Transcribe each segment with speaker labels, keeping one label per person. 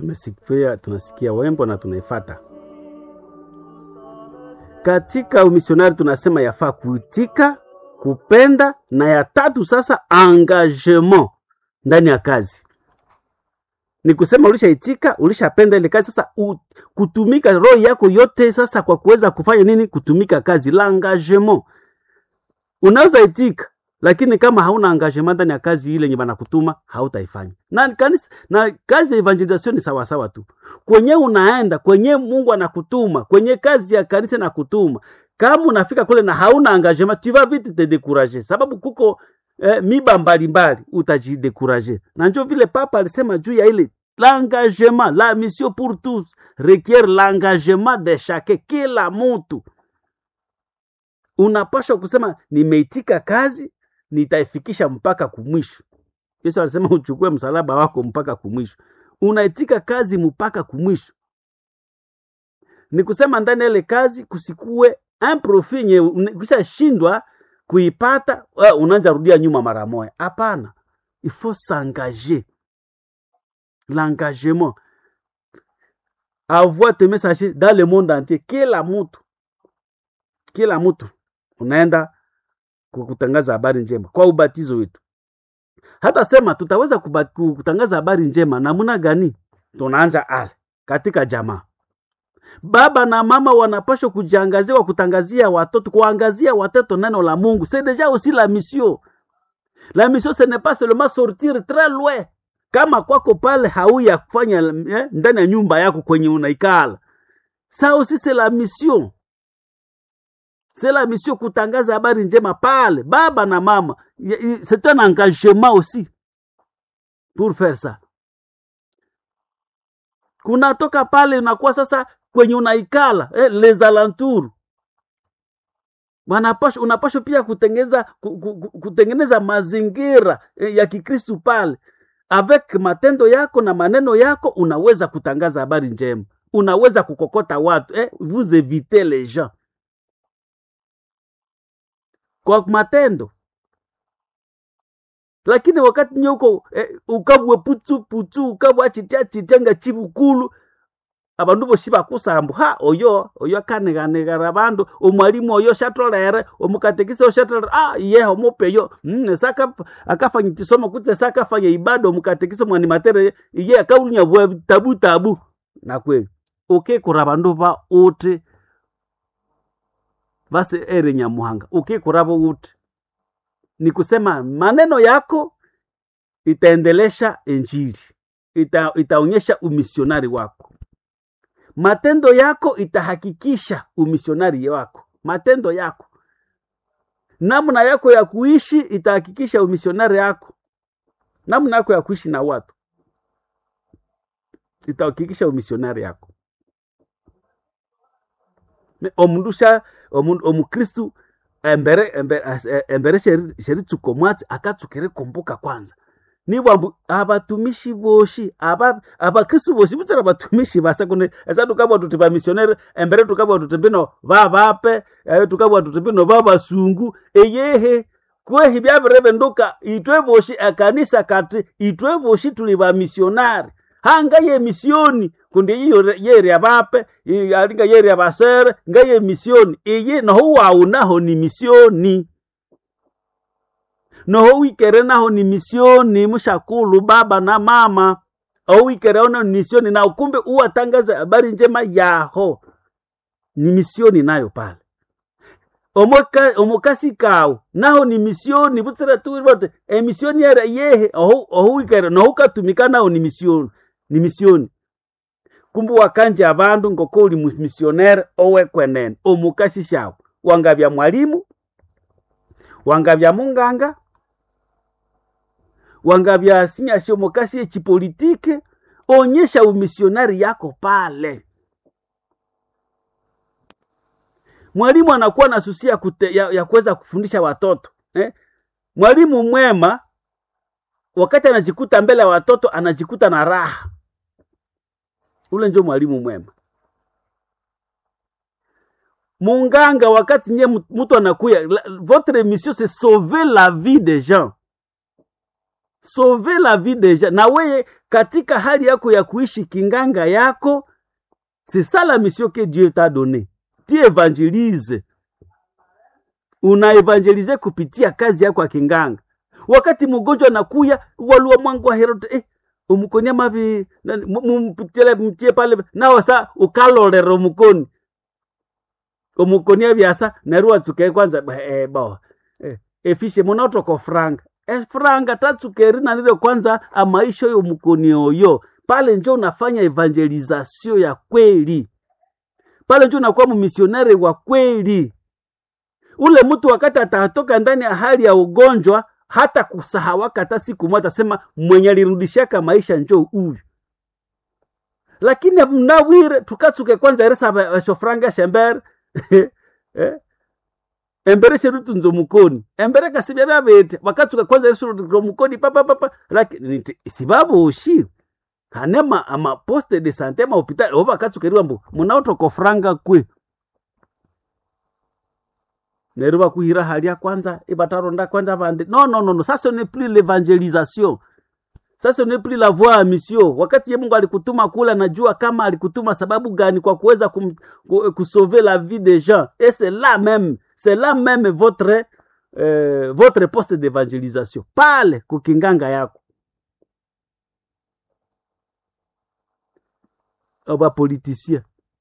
Speaker 1: tumesikia tunasikia wembo na tunaifata katika umisionari tunasema yafaa kuitika kupenda na ya tatu sasa engagement ndani ya kazi ni kusema ulishaitika ulishapenda ile kazi sasa u, kutumika roho yako yote sasa kwa kuweza kufanya nini kutumika kazi la engagement unaweza itika lakini kama hauna engagement ndani ya kazi ile yenye banakutuma hautaifanya na kanisa na kazi ya evangelization ni sawasawa tu kwenye unaenda kwenye mungu anakutuma kwenye kazi ya kanisa nakutuma kama unafika kule na hauna engagement tu vas vite te décourager sababu kuko eh, miba mbalimbali utajidekuraje na njo vile papa alisema juu ya ile l'engagement la mission pour tous requiert l'engagement de chacun kila mtu unapashwa kusema nimeitika kazi nitaifikisha mpaka kumwisho yesu alisema uchukue msalaba wako mpaka kumwisho unaitika kazi mpaka kumwisho ni kusema ndani ya ile kazi kusikue un profit nye ukishashindwa kuipata uh, unaanza rudia nyuma mara moja hapana il faut s'engager l'engagement avoir tes messages dans le monde entier kila mtu kila mtu unaenda kutangaza habari njema kwa ubatizo wetu hata sema tutaweza kuba, kutangaza habari njema namna gani tunaanja ale katika jamaa baba na mama wanapashwa kujiangaziwa kutangazia watoto kuangazia watoto neno la mungu c'est déjà aussi la mission la mission ce n'est pas seulement sortir très loin kama kwako pale hauya kufanya eh, ndani ya nyumba yako kwenye unaikala ça aussi c'est la mission c'est la mission kutangaza habari njema pale baba na mama c'est un engagement aussi pour faire ça kunatoka pale unakuwa sasa kwenye unaikala eh, les alentours wanapasha unapashwa pia kutengeneza kutengeneza mazingira eh, ya kikristu pale avec matendo yako na maneno yako unaweza kutangaza habari njema unaweza kukokota watu eh, vous évitez les gens kwa matendo lakini wakati nyoko eh, ukabwe putu putu ukabwe achitia chitenga chibukulu abandu bosi bakusambu ha oyo oyo akaneganegara abandu omwalimu oyo shatolere omukatekisa oshatolere ah yeho omupeyo mm, saka akafanya kisomo kutse saka afanya ibada omukatekisa mwani matere iye akaulinya bwa tabu tabu na kweli ukikura abandu ba uti basi ere nyamuhanga ukikurabo uti ni kusema maneno yako itaendelesha injili ita, itaonyesha umisionari wako matendo yako itahakikisha umisionari wako matendo yako namna yako ya kuishi itahakikisha umisionari yako namna yako ya kuishi na watu itahakikisha umisionari yako omundusha omukristu embere embere, embere sheritsuko mwatsi akatsukire kumbuka kwanza nibwambu abatumishi boshi aba abakristu boshi butsira abatumishi basa kune esa tukabwa tuti bamisionere embere tukabwa tuti bino babape eh, tukabwa tuti bino babasungu eyehe kwehi byabirebe nduka itwe boshi akanisa kati itwe boshi tuli bamisionari hanga ye misioni kundi iyo yeri abape alinga yeri abasere nga ye misioni iyi noho wawu naho ni misioni noho wikere naho ni misioni mushakulu baba na mama au wikere ono ni misioni na ukumbe uwatangaza habari njema yaho ni misioni nayo pale omoka omokasi kawu naho ni misioni butsira tu bote emisioni yera yehe oho oho wikere noho ukatumika naho ni misioni ni misioni kumbu wakanje abandu ngoko uli misionere owekwenene omukasi shawu wangabya mwalimu wangabya munganga wangabya sinyasi omukasi echipolitike onyesha umisionari yako pale mwalimu anakuwa na susi ya, kute, ya, ya kuweza kufundisha watoto eh? mwalimu mwema wakati anajikuta mbele ya watoto anajikuta na raha ule njo mwalimu mwema munganga wakati nye mtu anakuya votre mission c'est sauver la vie des gens sauver la vie deja na weye katika hali yako ya kuishi kinganga yako c'est ça la mission que dieu t'a donné tu évangélise unaevangelize kupitia kazi yako ya kinganga wakati mgonjwa anakuya walua mwangu wa herode eh, umukonia mavi nani, mu- mumpitile mtie pale nawe sa ukalolera omukoni omukonia byasa neru watsuke kwanza ba- eh, bo eh, efishe munaotoko franga efranga tatsukeri nanile kwanza amaisha oyo mukoni oyo pale njo unafanya evangelizasio ya kweli pale njo unakuwa mumisionari wa kweli ule mtu wakati atatoka ndani ya hali ya ugonjwa hata kusahawaka hata siku moja atasema mwenye alirudishaka maisha njo huyu lakini mnawire tukatsuke kwanza eresa bashofranga shembere eh? embere sherutu nzo mukoni embere kasibya byabete wakatsuka kwanza erisuro mukoni papapapa lakini nti sibaboshi kanema ama poste de sante ma hopital oba akatsukeriwa mbu munaotoko franga kwe neryo bakuhira halya kwanza ibataronda kwanza bandi no no no no ça ce n'est plus l'évangélisation ça ce n'est plus la voie à mission wakati ye mungu alikutuma kula najua kama alikutuma sababu gani kwa kuweza kum, ku, kusauver la vie des gens et c'est là même c'est là même votre euh, votre poste d'évangélisation pale kukinganga yako bapolitisien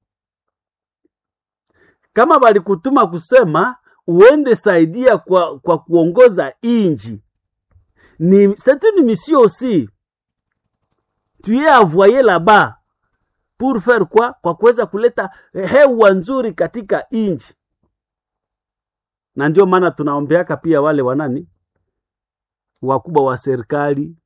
Speaker 1: kama balikutuma kusema uende saidia kwa, kwa kuongoza inji ni c'est une mission aussi tu es envoyé là-bas pour faire quoi kwa kuweza kuleta hewa nzuri katika inji na ndio maana tunaombeaka pia wale wanani wakubwa wa serikali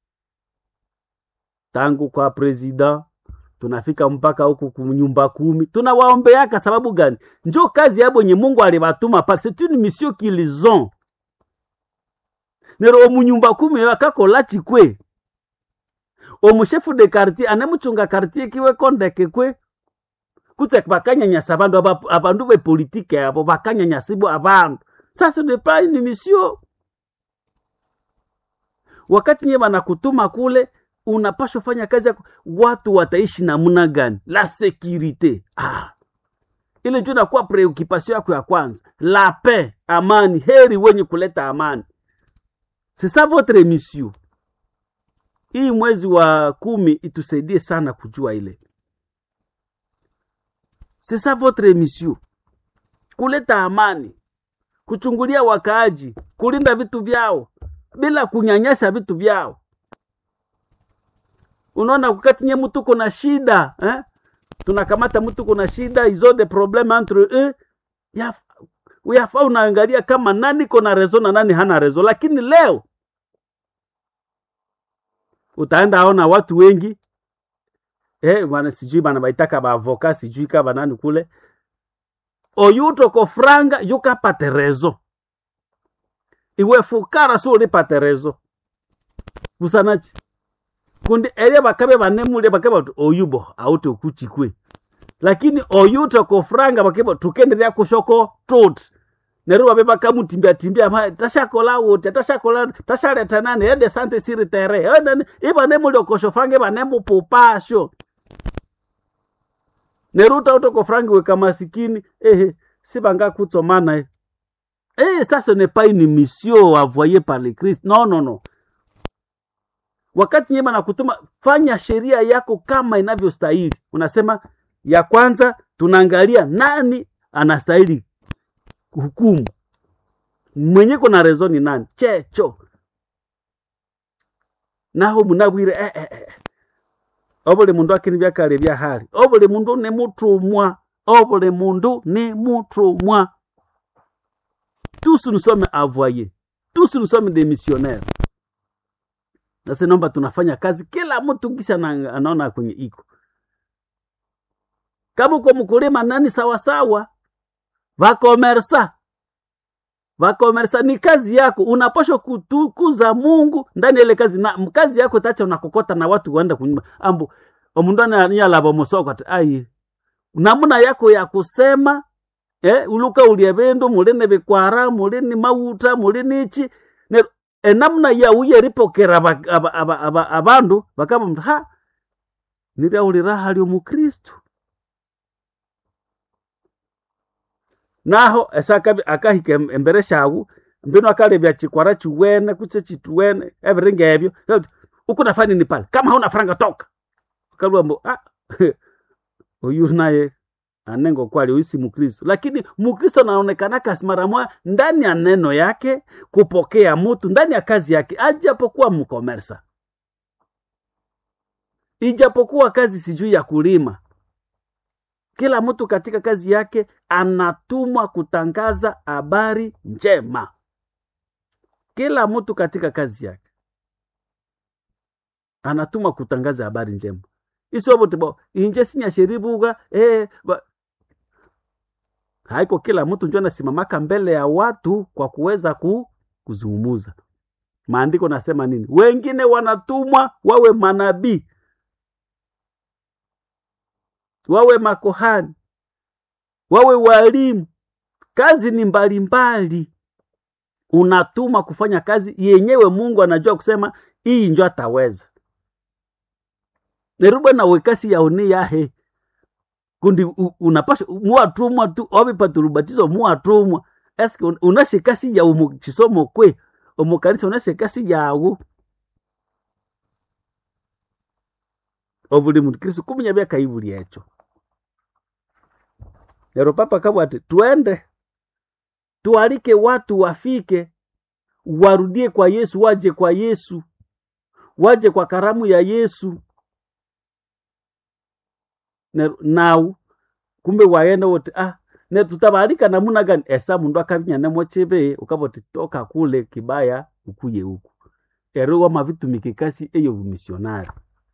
Speaker 1: tangu kwa president tunafika mpaka huku kunyumba kumi tunawaombeaka sababu gani njo kazi yabo nye mungu alibatuma pale c'est une mission qu'ils ont nero omunyumba kumi oyo akakola chikwe omushefu de quartier anemuchunga quartier kiwe kondeke kwe kutse bakanyanyasa abandu aba- abandu bepolitike abo bakanyanyasibwa abandu ça ce n'est pas une mission wakati nye banakutuma kule unapashwa fanya kazi yako watu wataishi namna gani la securite ah. ile ndio inakuwa preoccupation yako ya kwanza la paix amani heri wenye kuleta amani c'est ça votre mission hii mwezi wa kumi itusaidie sana kujua ile c'est ça votre mission kuleta amani kuchungulia wakaaji kulinda vitu vyao bila kunyanyasa vitu vyao unaona wakati nye mtu kuna shida eh? tunakamata mtu kuna shida izo de probleme entre eux yaf, yafaa unaangalia kama nani kona rezo na nani hana rezo lakini leo utaenda aona watu wengi eh, bana sijui bana baitaka baavoka sijui ka banani kule oyutoko franga yukapate rezo iwe fukara si ulipate rezo busanachi kundi eria bakabe banemulia bakabe bati oyubo auti okuchikwe lakini oyuto kofranga bakebo tukenderea kushoko tut neru babe bakamutimbia timbia ma tashakola wote tashakola tashaleta nani ede sante siri tere ede ibanemuli okoshofranga ibanemupupasho neru tauto kofranga weka masikini ehe sibanga kutsomana eh Eh, ça ce n'est pas une mission envoyée par le Christ. Non, non, non. Wakati nyema na kutuma, fanya sheria yako kama inavyostahili. Unasema ya kwanza, tunaangalia nani anastahili hukumu, mwenye kuna rezo ni nani, checho naho munabwire eh, eh, eh. obuli mundu akini byakale bya hali obuli mundu ni mutumwa obuli mundu ni mutumwa tous nous sommes envoyés tous nous sommes des missionnaires sasa naomba tunafanya kazi kila mtu kisa anaona kwenye iko kama uko mkulima nani sawasawa vakomersa vakomersa ni kazi yako unapashwa kutukuza mungu ndani ya ile kazi na kazi yako tacha unakokota na watu waenda kunyuma ambu omundu aniyalava musoko ati ai namuna yako ya kusema eh, uluka ulya bindu muli ni bikwara muli ni mauta muli nichi enamna yauye ripokera aba- aba- aba- aba- abandu bakaba mtu ha niryaulira hali omukristu naho esaka akahika em- embere shawu mbino akalebya chikwara chiwene kutse chituwene eviringa ebyo ukunafanya nini pale kama hauna faranga toka kalua mbo ah, huyu naye anengo kwali huyu si mkristo lakini mkristo anaonekana kasimaramwa ndani ya neno yake kupokea mutu ndani ya kazi yake ajapokuwa mkomersa ijapokuwa kazi sijui ya kulima kila mtu katika kazi yake anatumwa kutangaza habari njema kila mtu katika kazi yake anatumwa kutangaza habari njema isobotibo inje sinyasheribuga eh, ba... haiko kila mtu njo anasimamaka mbele ya watu kwa kuweza ku, kuzungumuza maandiko nasema nini wengine wanatumwa wawe manabii wawe makohani wawe walimu kazi ni mbalimbali unatuma kufanya kazi yenyewe mungu anajua kusema iyi njo ataweza nerubwe nawe kasi yaone yahe kundi u- unapasha muwatumwa tu ovipaturubatizo muwatumwa eske un- unashekasi yawu mu chisomo kwe omukanisa unashekasi yawu obuli mukristu kumenya byakaibuli ekyo lero papa kabwa ati twende tualike watu wafike warudie kwa yesu waje kwa yesu waje kwa karamu ya yesu Ne- nau kumbe waenda wote ah ne tutabalika namuna gani esa mundu akavinya nemo chibe ukaboti toka kule kibaya ukuye huku ero wama vitumikikasi eyo bumisionari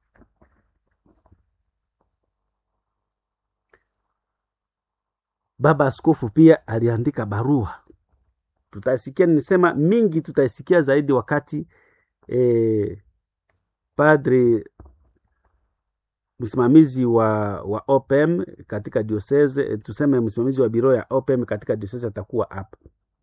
Speaker 1: baba askofu pia aliandika barua tutasikia nisema mingi tutaisikia zaidi wakati eh, padri msimamizi wa wa opm katika diocese eh, tuseme msimamizi wa biro ya opm katika diocese atakuwa hapa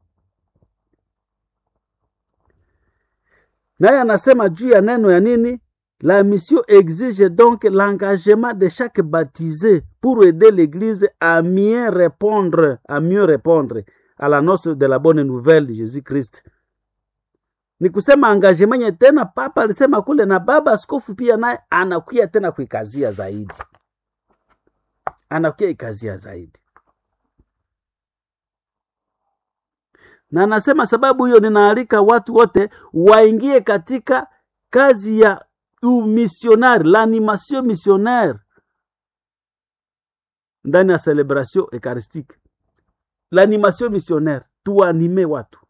Speaker 1: naye anasema juu ya neno ya nini la mission exige donc l'engagement de chaque baptisé pour aider l'église à mieux répondre à mieux répondre à l'annonce de la bonne nouvelle de jésus christ ni kusema engagement nye tena papa alisema kule na baba askofu pia naye anakuya tena kuikazia zaidi anakuya ikazia zaidi na anasema sababu hiyo ninaalika watu wote waingie katika kazi ya umisionari l'animation missionnaire ndani ya celebration eucharistique l'animation missionnaire tuanime watu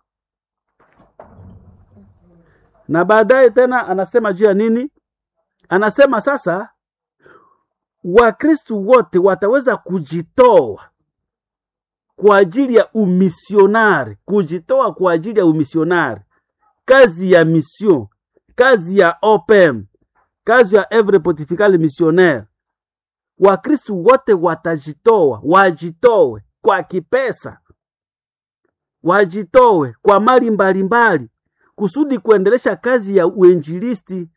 Speaker 1: na baadaye tena anasema juu ya nini anasema sasa wakristu wote wataweza kujitoa kwa ajili ya umisionari kujitoa kwa ajili ya umisionari kazi ya mission kazi ya opem kazi ya evre pontificale missionnaire wakristu wote watajitoa wajitoe kwa kipesa wajitoe kwa mali mbalimbali kusudi kuendelesha kazi ya uinjilisti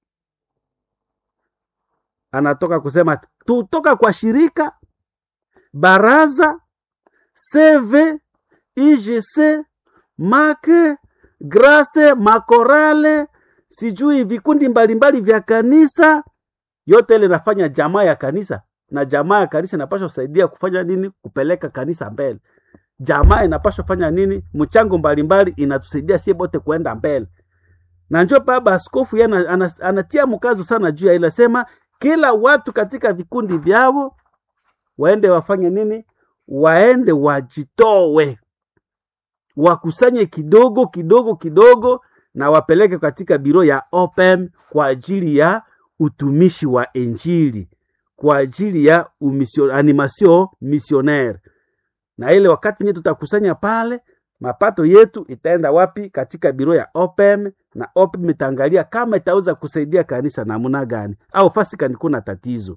Speaker 1: anatoka kusema tutoka kwa shirika baraza cv igc make grace makorale sijui vikundi mbalimbali vya kanisa yote ile nafanya jamaa ya kanisa na jamaa ya kanisa inapaswa kusaidia kufanya nini kupeleka kanisa mbele jamaa inapaswa fanya nini mchango mbalimbali inatusaidia sie bote kuenda mbele na njo baba askofu yeye ana- ana- anatia mkazo sana juu ya ile sema kila watu katika vikundi vyao waende wafanye nini waende wajitowe wakusanye kidogo kidogo kidogo na wapeleke katika biro ya opem kwa ajili ya utumishi wa injili kwa ajili ya umisio, animation missionnaire na ile wakati nye tutakusanya pale mapato yetu itaenda wapi katika biro ya opem na opem itaangalia kama itaweza kusaidia kanisa namna gani au fasi kani kuna tatizo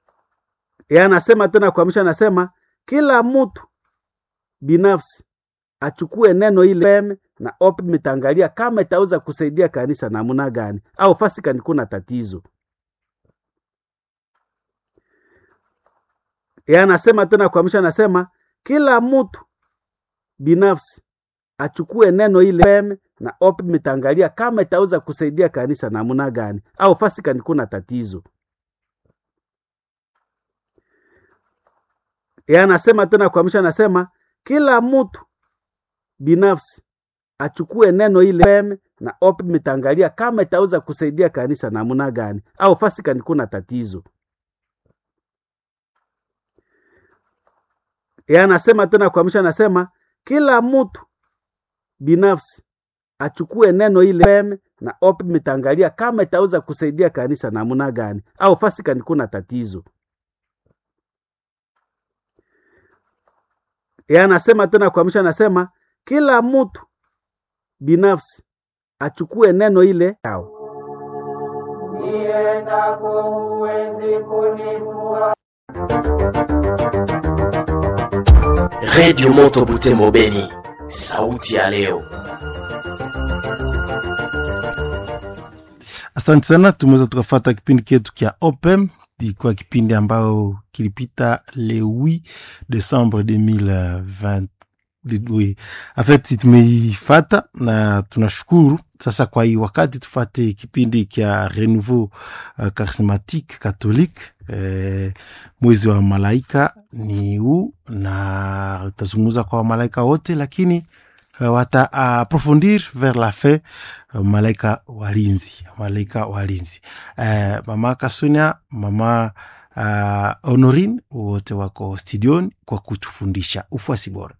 Speaker 1: ye anasema tena kuamsha anasema kila mtu binafsi achukue neno ile na OPM itaangalia kama itaweza kusaidia kanisa namna gani, au fasi kani kuna tatizo. Yeye anasema tena kwa mwisho, anasema kila mtu binafsi achukue neno ile na OPM itaangalia kama itaweza kusaidia kanisa namna gani, au fasi kani kuna tatizo. Yeye anasema tena kwa mwisho, anasema kila mtu binafsi achukue neno ile na OPM itaangalia kama itaweza kusaidia kanisa namna gani, au fasi kani kuna tatizo. Yeye anasema tena kwa mwisho, anasema kila mtu binafsi achukue neno ile na OPM itaangalia kama itaweza kusaidia kanisa namna gani, au fasi kani kuna tatizo. Yeye anasema tena kwa mwisho, anasema kila mtu binafsi achukue neno ile yao.
Speaker 2: niendako huwezi kunifua
Speaker 3: redio moto butembo beni sauti ya leo
Speaker 4: Asante sana, tumeweza tukafata kipindi chetu kya OPEM. Ilikuwa kipindi ambayo kilipita le 8 Desembre 2020 oui. En fait tumeifata na tunashukuru sasa. Kwa hii wakati tufate kipindi kya Renouveau uh, Charismatique Catholique eh, mwezi wa malaika ni huu, na utazungumza kwa malaika wote, lakini uh, wata approfondir vers la fin uh, malaika walinzi, malaika walinzi uh, mama Kasunya, mama uh, Honorine wote wako studioni kwa kutufundisha ufuasi bora.